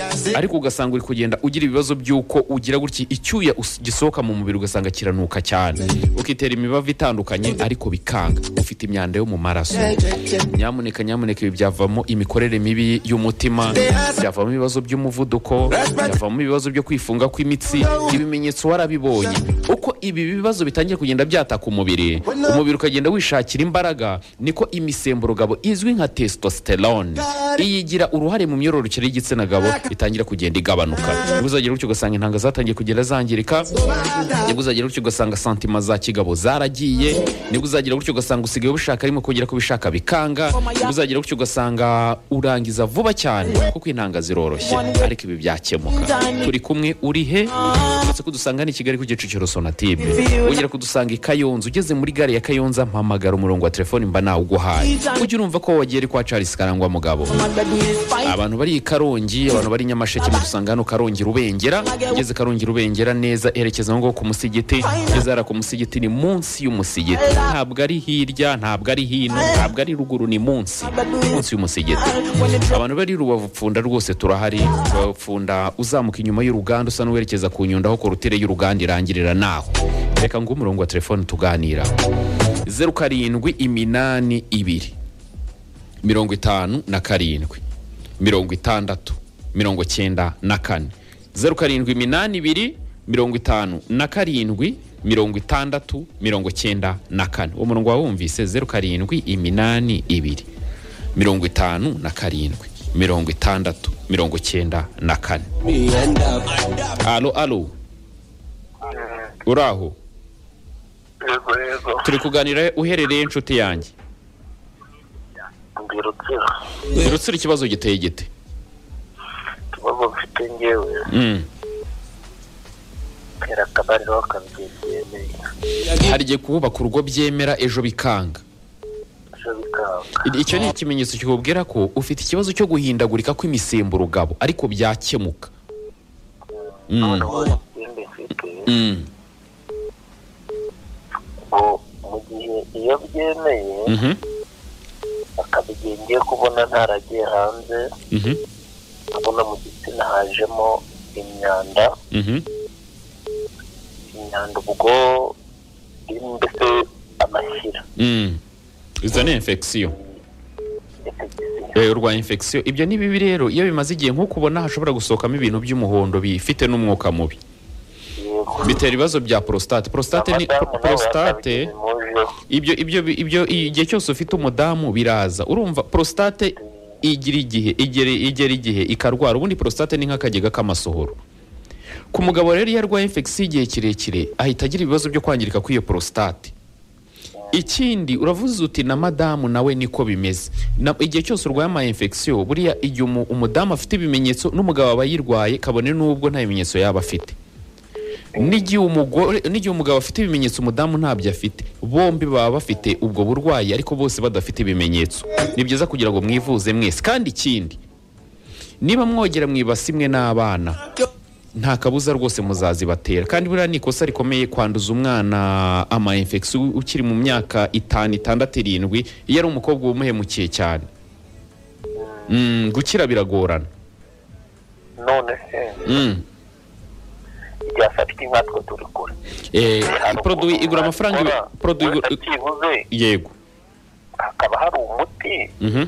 wakoze ariko ugasanga uri kugenda ugira ibibazo by'uko ugira gutya icyuya us- gisohoka mu mubiri ugasanga kiranuka cyane ukitera imibavu itandukanye ariko bikanga ufite imyanda yo mu maraso nyamuneka nyamuneka ibi byavamo imikorere mibi y'umutima byavamo ibibazo by'umuvuduko byavamo ibibazo byo kwifunga kw'imitsi ibimenyetso warabibonye uko ibi bibazo bitangiye kugenda byataka umubiri umubiri ukagenda wishakira imbaraga niko imisemburo gabo izwi nka testosterone iyigira uruhare mu myororokere y'igitsina gabo itangira kugenda igabanuka nibwo uzagira gutyo ugasanga intanga zatangiye kugenda zangirika nibwo uzagira gutyo ugasanga santima za kigabo zaragiye nibwo uzagira gutyo ugasanga usigaye ubishaka arimo kongera kubishaka bikanga nibwo uzagira gutyo ugasanga urangiza vuba cyane kuko intanga ziroroshye ariko ibi byakemuka turi kumwe uri he uretse kudusanga ni kigali ku kicukiro sonatime wongera kudusanga i kayonza ugeze muri gare ya kayonza mpamagara umurongo wa telefoni mba nawuguhaye ujye urumva ko wagiye ari kwa charles karangwa mugabo abantu bari i karongi abantu bari i nyamasheke mudusanga hano karongi rubengera ugeze karongi rubengera neza erekeza aho ngaho ku musigiti ugeze hariya ku musigiti ni munsi y'umusigiti ntabwo ari hirya ntabwo ari hino ntabwo ari ruguru ni munsi munsi y'umusigiti abantu bari rubavu pfunda rwose turahari rubavu pfunda uzamuka inyuma y'uruganda usa n'uwerekeza ku nyundo aho korutire y'uruganda irangirira naho reka ngo umurongo wa telefone tuganira zeru karindwi iminani ibiri mirongo itanu na karindwi mirongo itandatu mirongo cyenda na kane zeru karindwi iminani ibiri mirongo itanu na karindwi mirongo itandatu mirongo cyenda na kane uwo murongo wawumvise zeru karindwi iminani ibiri mirongo itanu na karindwi mirongo itandatu mirongo cyenda na kane alo alo uraho yego yego turi kuganira uherereye inshuti yanjye ndi rutsiro birutsira ikibazo giteye gite ikibazo mfite ngewe Mm. kera akabariro kabyemeye hari igihe kubaka urugo byemera ejo bikanga ejo bikanga I- icyo ni ikimenyetso kikubwira ko ufite ikibazo cyo guhindagurika kw'imisemburo gabo ariko byakemuka Mm. noneho ikindi mfite Mm. ngo mu gihe iyo byemeye Mhm. akabigiye ngiye kubona ntaragiye hanze Mhm. abona mu gitsina hajemo imyanda Mhm. imyanda ubwo irimo mbese amashyira Mm. izo ni infection Eh, urwaye infection ibyo ni bibi rero iyo bimaze igihe nk'uko ubona hashobora gusohokamo ibintu by'umuhondo bifite n'umwuka mubi yego bitera ibibazo bya prostate prostate ni Abadamu nabo prostate bakabigira impuzu. ibyo ibyo ibyo igihe cyose ufite umudamu biraza urumva prostate igira igihe igera igera igihe ikarwara ubundi prostate ni nk'akagega k'amasohoro ku mugabo rero iyo arwaye infection igihe kirekire ahita agira ibibazo byo kwangirika kw'iyo prostate ikindi uravuze uti na madamu nawe niko bimeze Na- igihe cyose urwaye ama infection buriya igihe umu- umudamu afite ibimenyetso n'umugabo aba yirwaye kabone n'ubwo nta bimenyetso yaba afite n'igihe umugore n'igihe umugabo afite ibimenyetso umudamu ntabyo afite bombi baba bafite ubwo burwayi ariko bose badafite ibimenyetso ni byiza kugira ngo mwivuze mwese kandi ikindi niba mwogera mu ibasi imwe n'abana nta kabuza rwose muzazibatera kandi buriya ni ikosa rikomeye kwanduza umwana ama infection ukiri mu myaka itanu itandatu irindwi iyo ari umukobwa wumuhemukiye cyane Mm, gukira biragorana none se Mm. ryafatika nkatwe turi kure Eh, produit igura amafaranga ibi- produit produit igura- byibuze yego hakaba hari umuti Mhm.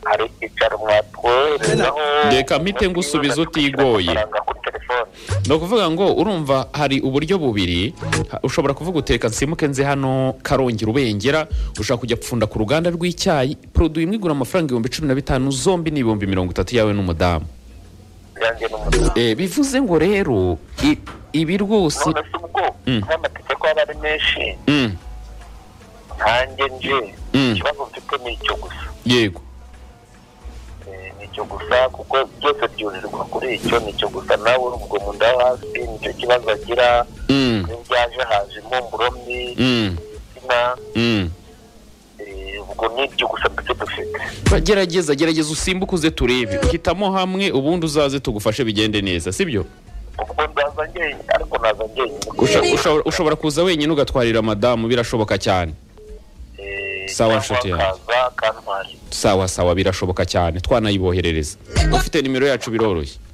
hari icyicaro mwatwoherezaho Reka mpite ngusubiza utigoye. amafaranga kuri telefone ni ukuvuga ngo urumva hari uburyo bubiri ha- ushobora kuvuga uteka nsimuke nze hano karongera ubengera ushobora kujya gupfunda ku ruganda rw'icyayi produit imwe igura amafaranga ibihumbi cumi na bitanu zombi ni ibihumbi mirongo itatu yawe n'umudamu byanjye n'umudamu Eh, bivuze ngo rero i- ibi rwose none se ubwo Mm. nk'amategeko aba ari menshi Mm, nkanjye nje Mm. ikibazo mfite ni icyo gusa yego Eh, ni icyo gusa kuko byose byurirwa kuri icyo ni icyo gusa nawe urubwo mu nda yo hasi nicyo kibazo agira Mm, n'ibyaje haje impumuro mbi mm, insina mm. Eh, ubwo ni ibyo gusa mbese dufite Ba- gerageza gerageza usimbuke uze turebe hitamo hamwe ubundi uzaze tugufashe bigende neza sibyo ubwo ndaza njyenyine ariko naza njyenyine Usha- ushobora- ushobora kuza wenyine ugatwarira madamu birashoboka cyane Eh, Sawa, cyangwa nshuti yanjye. akaza akantwara sawa sawa birashoboka cyane twanayiboherereza ufite nimero yacu biroroshye